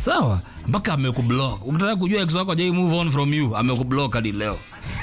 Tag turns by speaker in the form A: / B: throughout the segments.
A: sawa mpaka amekublock ukitaka kujua ex wako ajai move on from you amekublock hadi leo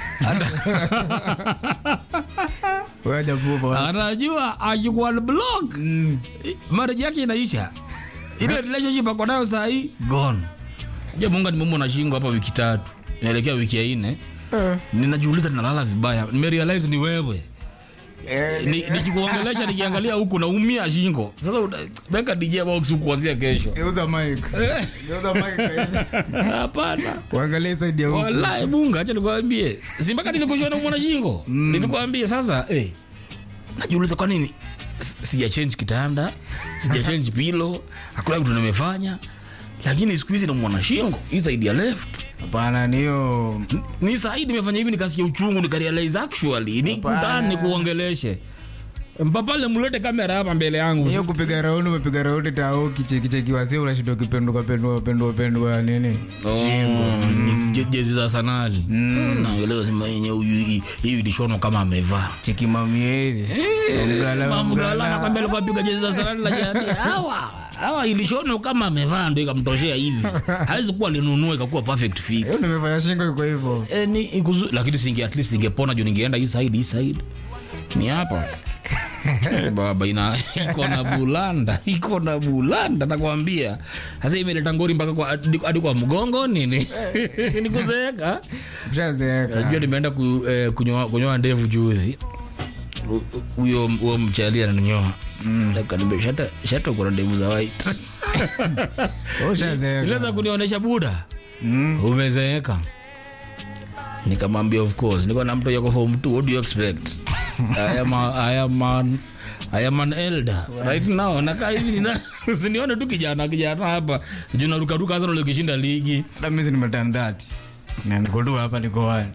B: Waja move on.
A: anajua akikuwa block marriage yake inaisha ile relationship ako nayo saa hii gone ja munga nimemwona shingo hapa wiki tatu inaelekea wiki ya nne ninajiuliza ninalala vibaya nimerealize ni wewe
B: Eh,
A: Ni- nikikuongelesha nikiangalia huku naumia shingo sasa uta- weka dj box huku kuanzia kesho
B: Geuza mic. Geuza mic hivi.
A: hapana
B: Uangalie side ya huku.
A: wallahi bunga acha nikwambie si mpaka nilikushona mwana shingo nilikwambia sasa eh, najiuliza kwa nini S- sija change kitanda sija change pilo hakuna kitu nimefanya lakini siku hizi namwona shingo hii side ya left
B: Hapana, ni hiyo
A: ni saidi nimefanya hivi nikasikia uchungu nikarealize actually ni
B: Hapana.
A: kutani nikuongeleshe mpapale mlete kamera hapa mbele yangu
B: hiyo kupiga raundi umepiga raundi tao kichekicheki wasi unashinda ukipendua pendua pendua pendua nini
A: Oh, ni je- jezi za sanali naelewa sema yenye huyu hii- hii ilishonwa kama amevaa
B: cheki mamiezi
A: mamgala nakwambia alikuwa apiga jezi za sanali najiambia hawa hawa ilishonwa kama amevaa ndo ikamtoshea hivi hawezi kuwa linunua ikakuwa perfect fit
B: hiyo nimefanya shingo iko hivyo
A: Eh, ni ikuzu, lakini singe at least ningepona juu ningeenda hii side hii side ni hapa Eh, baba ina iko na bulanda iko na bulanda nakwambia sasa imeleta ngori mpaka kwa hadi hadi kwa mgongo nini nikuzeeka
B: ushazeeka
A: najua nimeenda ku, eh, kunyoa kunyoa ndevu juzi Hu- huyo huyo mchali ananyoa Akaniambia, shata shata uko na ndevu za white
B: ushazeeka
A: iliweza kunionyesha buda umezeeka nikamwambia of course niko na mtu yako home too what do you expect I am, a, I am an, I am an elder right now nakaa hivi nina usinione tu kijana kijana hapa juu narukaruka hasa ndio kishinda ligi
B: hata mimi nimetandati na niko tu hapa niko wani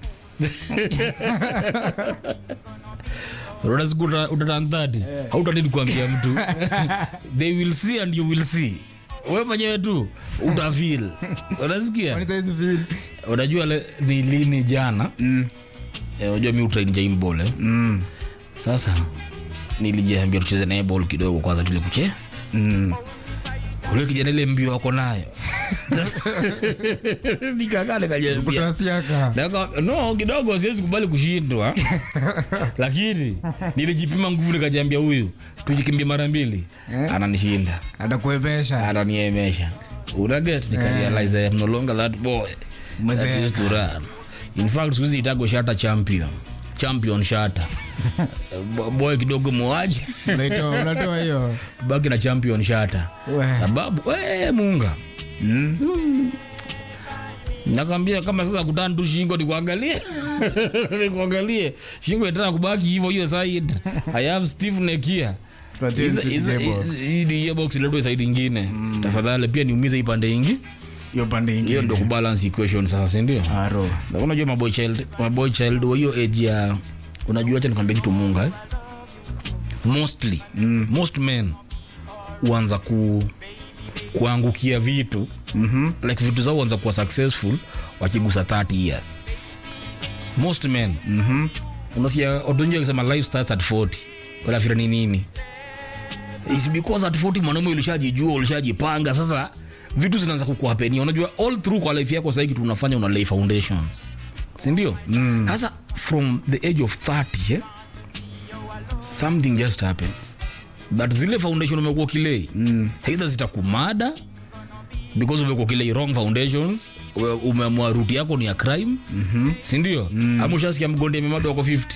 A: Unaona siku uta- utatandati hautanidi kuambia mtu they will see and you will see wewe mwenyewe tu utafeel unasikia
B: kwani saizi vile
A: unajua le, ni lini jana
B: mm
A: Eh, unajua mi utrain jaimbol eh?
B: mm
A: sasa nilijiambia tucheze naye ball kidogo kwanza tule kuche
B: mm
A: ule kijana ile mbio wako nayo Sasa, nikakaa nikajiambia
B: kutasiaka
A: Naka- no kidogo siwezi kubali kushindwa lakini nilijipima nguvu nikajiambia huyu tujikimbia mara mbili
B: Eh?
A: ananishinda
B: atakuepesha
A: ananiemesha unaget nikarealize I am no longer that boy that
B: Umezeeka.
A: used to run in fact siwezi itago shata champion champion shata Bo- boy kidogo muaji
B: unaitoa unatoa hiyo
A: baki na champion shata
B: We.
A: sababu we munga
B: Mm.
A: nakwambia kama sasa kutana tu shingo nikuangalie nikuangalie shingo itana kubaki hivyo hiyo side i have steve nekia
B: Tupatie
A: Hizo-
B: mtu
A: hizo-
B: DJ box.
A: hii DJ box iletwe side ingine tafadhali pia niumize hii pande ingi
B: hiyo pande
A: hiyo
B: ingine
A: ndo kubalance equation sasa sindio
B: aro
A: Na unajua maboy child maboy child wa hiyo age ya unajua acha nikwambia kitu munga eh? mostly mm. most men huanza ku kuangukia vitu
B: Mhm.
A: like vitu zao huanza kuwa successful wakigusa 30 years most men
B: Mhm.
A: unasikia odonji akisema life starts at 40 unafira ni nini It's because at 40 mwanaume ulishajijua ulishajipanga sasa vitu zinaanza kukuhapenia unajua all through kwa life yako sahii kitu unafanya una lay foundations sindio sasa from the age of 30 eh, something just happens but zile foundation umekuwa ukilei mm. either zitakumada because umekuwa ukilei wrong foundations ume- umeamua ruti yako ni ya crime mm-hmm. sindio mm. ama ushasikia mgonde memado wako 50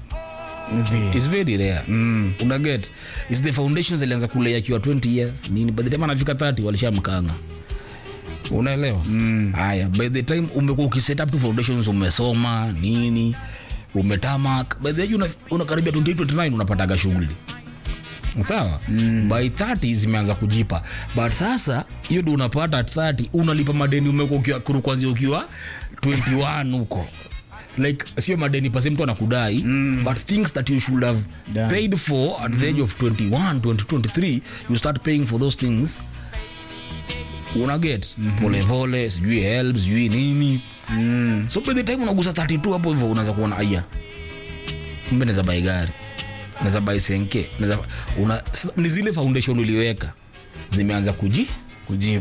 B: Zi.
A: It's very rare mm. unaget is the foundations alianza kulea akiwa 20 years nini by the time anafika 30 walishamkanga unaelewa haya by the time umekuwa ukiset up tu foundations umesoma nini umetamak by the age una- unakaribia 28 29 unapataga shughuli sawa mm. by 30 zimeanza kujipa but sasa hiyo ndo unapata at 30 unalipa madeni umekuwa ukiwa kuru kwanzia ukiwa 21 huko like sio madeni pase mtu anakudai mm. but things that you should have
B: Done.
A: paid for at the age of 21 20 23 you start paying for those things unaget mm-hmm. polepole sijui help sijui nini
B: Mm.
A: so by the time unagusa 32 hapo hivyo unaanza kuona aya mbe naweza bai gari naweza bai senke naweza una, s- ni zile foundation uliweka zimeanza kuji
B: kujibu